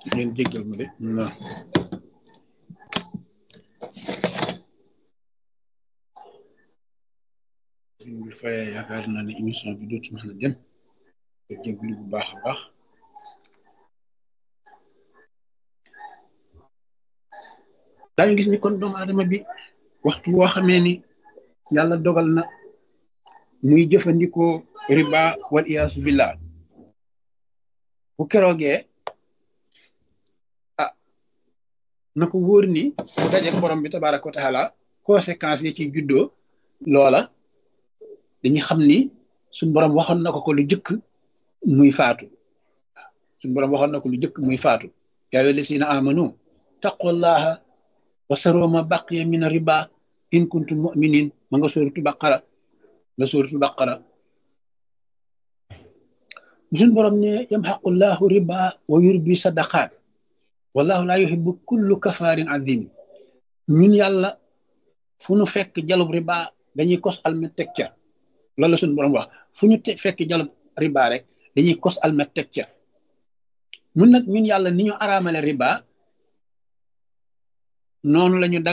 ngeen jéggal ma de na suñ bi fayee yaakaar naa ne émission bi dootu mën a dem te jéggalu bu baax a baax daañu gis ni kon doomu aadama bi waxtu woo xamee ni yàlla dogal na muy jëfandikoo riba wal iyaasu billah bu keroogee ah na ko wóor ni bu dajeek borom bi tabaraka wa taala conséquences yi ci juddoo loola dañuy xam ni suñ borom waxoon na ko ko lu jëkk muy faatu suñ borom waxoon na ko lu jëkk muy faatu yaa ayyuha llazina amanu taqullaha wa saroo ma baqiya min riba in kuntum mu'minin ma nga sóoratu baqara nga sóoratu baqara suñ borom ne yamxaqullahu riba wa yurbi sadaqaat wallahu laa yuhibbu kullu kafaarin azim ñun yàlla fu nu fekk jalub riba dañuy kos almet teg ca loolu la suñu borom wax fu ñu fekk jalub riba rek dañuy kos almet teg ca mun nag ñun yàlla ni ñu araamale riba noonu lañu